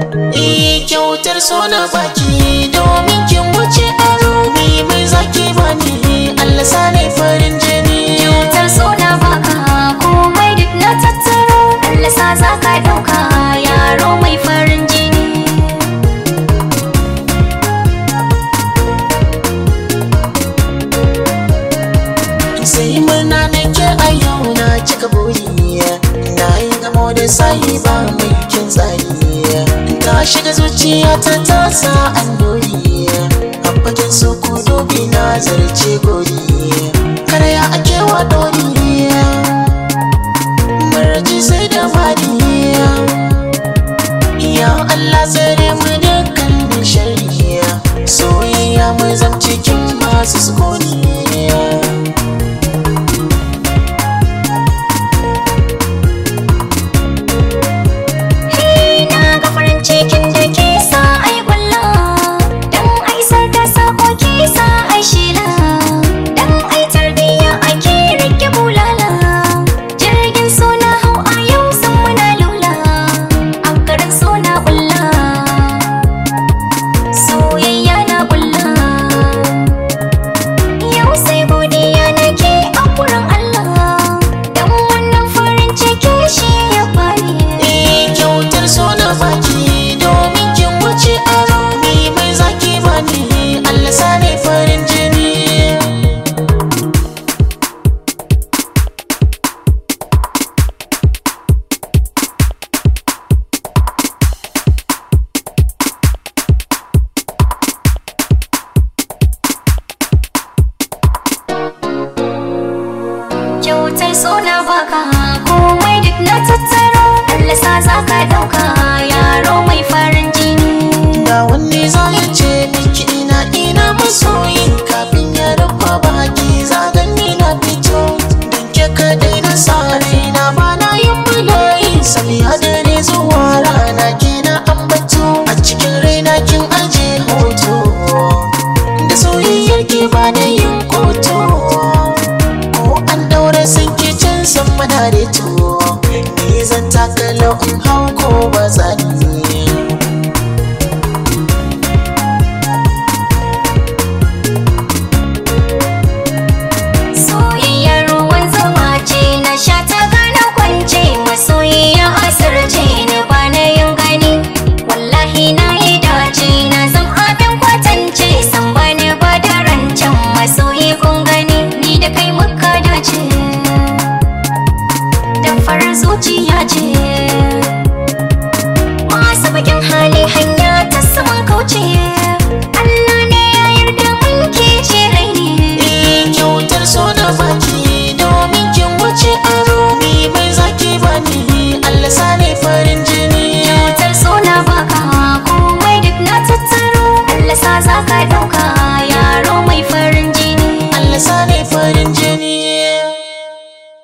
Eh kyautar sona baki domin kin wuce aro ni mai zaki bani Allah sani farin jini Kyautar so na baka komai duk na tattaro Allah sa za ka ɗauka yaro mai farin jini sai murna nake a yau na cika buri na yi gamo da sayi ba mai kin tsayi ta shiga zuciya ta tasa an dori a fagen su ku dubi na zarce gori karya ake wa dori maraji sai da fadi ya Allah tsare mu dukkan shari'a soyayya mu zam cikin masu sukuni Hey, na ga farin cikin da ke sa ai kwalla Dan ai sar da sako ke sa ai shila Dan ai tarbiyya ake rike bulala Jirgin so na hau a yau san muna lula A garin so na kulla Soyayya na kulla Yau sai godiya nake a wurin Allah Dan wannan farin ciki shi ya bani Eh kyautar sona baki domin kin wuce aro ni mai zaki bani Allah sani farin jini kyautar so na baka komai duk na tattaro Allah sa za ka ɗauka